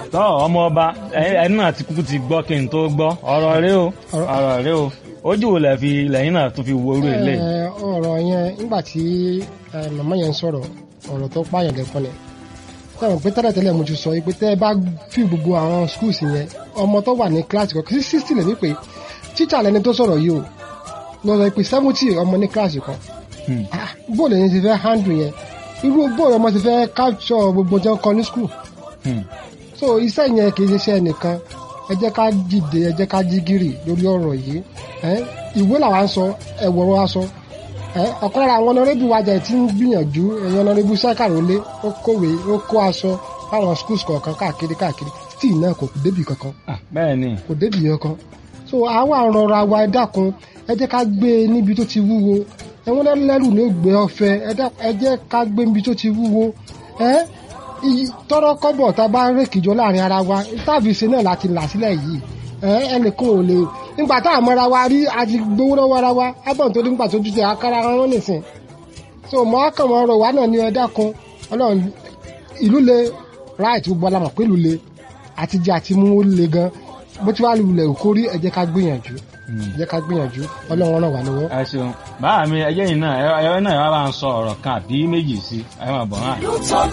tọ́ ọmọ ọba ẹni náà ti kúkú ti gbọ́ kí n tó gbọ́ ọ̀rọ̀ rẹ o ọ̀rọ̀ rẹ o ojú wo lẹ fi lẹ́yìn náà tó fi wo orú ilé. Ẹ, ọ̀rọ̀ yẹn nígbà tí ẹ, màmá yẹn ń sọ̀rọ̀ ọ̀rọ̀ tó pààyàn lẹ́kọ́ ni tẹ́wọ̀n pé tẹ́lẹ̀tẹ́lẹ̀ mo ti sọ pé tẹ́ ẹ bá fi gbogbo àwọn schools yẹn ọmọ tó wà ní kíláàsì kan sí sixty lè ní pé tíṣà lẹni tó sọ̀rọ̀ yìí o lọ sọ pé seventy ọmọ ní kíláàsì kan Hmm. Ah, bóòlù yẹn ti fẹ́ handle yẹn irú bóòlù ọmọ ti fẹ́ capture gbogbo jẹun kan ní school Hmm. so iṣẹ́ yẹn kì í ṣiṣẹ́ nìkan ẹ jẹ́ ká dìde ẹ jẹ́ ká jí gírì lórí ọ̀rọ̀ yìí ẹ ìwé làwa ń sọ ẹ̀wọ̀rọ̀ wa sọ ẹ ọ̀kan lára àwọn ọ̀nàrẹ́bù wájà tí ń gbìyànjú ẹ̀yìn ọ̀nàrẹ́bù sẹ́kàrólé ó kówé ó kó aṣọ fáwọn schools kọ̀ọ̀kan káàkiri káàkiri tí náà kò débì kankan Ah, bẹ́ẹ̀ ni kò débì kankan so àwa rọra wa ẹ dákun ẹ jẹ́ ká gbé e níbi tó ti wúwo ẹ̀wọ̀n lẹ́rù ní ògbé ọ̀fẹ́ ẹ dá- ẹ jẹ́ ká gbé níbi tó ti wúwo ẹ iyì- tọrọ kọ́bọ̀ tá a bá ń rékìjọ láàrin ara wa táàbì ṣe náà láti là sílẹ̀ yìí ẹ ẹnìkan ò lè nígbà tá a mọra wa rí a ti gbowó lọ́wọ́ ara wa ábọ̀n tó nígbà tó ju ti àkàrà wọn nìsín so mọ́ àkànmọ́ ọ̀rọ̀ wa náà ní ẹ dákun ọlọ́run ìlú le right gbogbo alamọ̀ pé ìlú le àti jẹ àti mú ó le gan bó ti wá lulẹ̀ òkórí ẹ jẹ́ ká gbìyànjú ẹ jẹ́ ká gbìyànjú ọlọ́run ràn wá lọ́wọ́. ẹ ṣeun báà mi ẹjẹ́ yìí náà ẹ ẹ náà ẹ wá bá ń sọ ọ̀rọ̀ kan àbí méjì sí ẹ máa bọ̀ náà.